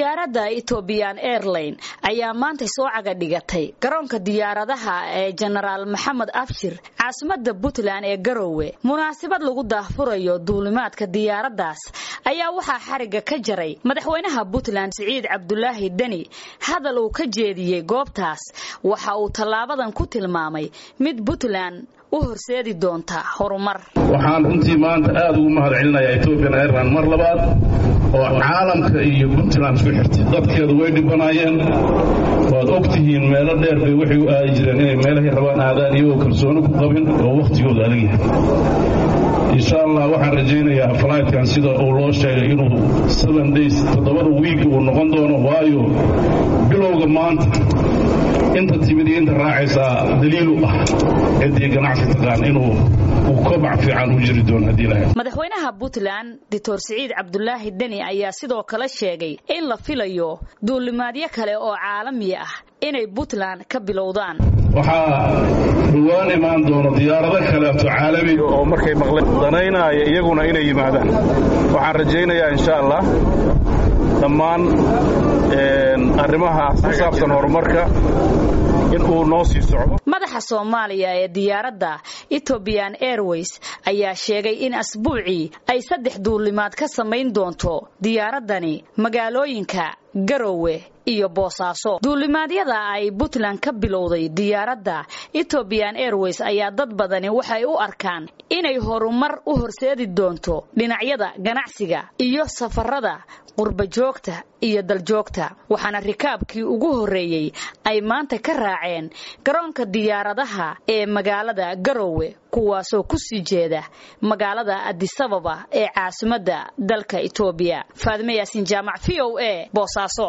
diyaaradda ethoobiyan airline ayaa maanta soo caga dhigatay garoonka diyaaradaha ee jenaraal maxamed abshir caasimada puntland ee garowe munaasabad lagu daahfurayo duulimaadka diyaaraddaas ayaa waxaa xariga ka jaray madaxweynaha puntland siciid cabdulaahi deni hadal uu ka jeediyey goobtaas waxa uu tallaabadan ku tilmaamay mid puntland u horseedi doonta horumar waxaan runtii maanta aad ugu mahad celinayaa ethoobian airline mar labaad oo caalamka iyo puntland isku xirtay dadkeedu way dhibanaayeen waad og tihiin meelo dheer bay waxay u aadi jireen inay meelahay rabaan aadaan iyagoo kalsooni ku qabin oo wakhtigooda adag yahay insha allah waxaan rajaynayaa flightkan sida uu loo sheegay inuu seven days toddobada wiig uu noqon doono waayo bilowga maanta inta timid iyo inta raacaysaa daliilu ah ciddii ganacsi taqaan inuu uu kobac fiican u jiri doono haddii lahayd madaxweynaha puntland doctor siciid cabdulaahi deni ayaa sidoo kale sheegay in la filayo duulimaadyo kale oo caalami ah inay puntland ka bilowdaan waxaa dhowaan imaan doono diyaarado kaleeto caalami oo markay maqleen danaynaya iyaguna inay yimaadaan waxaan rajaynayaa insha allah dhammaan arrimaha ku saabsan horumarka in uu noo sii socdo madaxa soomaaliya ee diyaaradda ethoobiyan airways ayaa sheegay in asbuucii ay saddex duulimaad ka samayn doonto diyaaraddani magaalooyinka garowe iyo boosaaso duulimaadyada ay puntland ka bilowday diyaaradda ethoobiyan airways ayaa dad badani waxay u arkaan inay horumar u horseedi doonto dhinacyada ganacsiga iyo safarada qurbajoogta iyo daljoogta waxaana rikaabkii ugu horreeyey ay maanta ka raaceen garoonka diyaaradaha ee magaalada garowe kuwaasoo ku sii jeeda magaalada adisababa ee caasimadda dalka etoobiya faadime yaasiin jaamac v o a boosaaso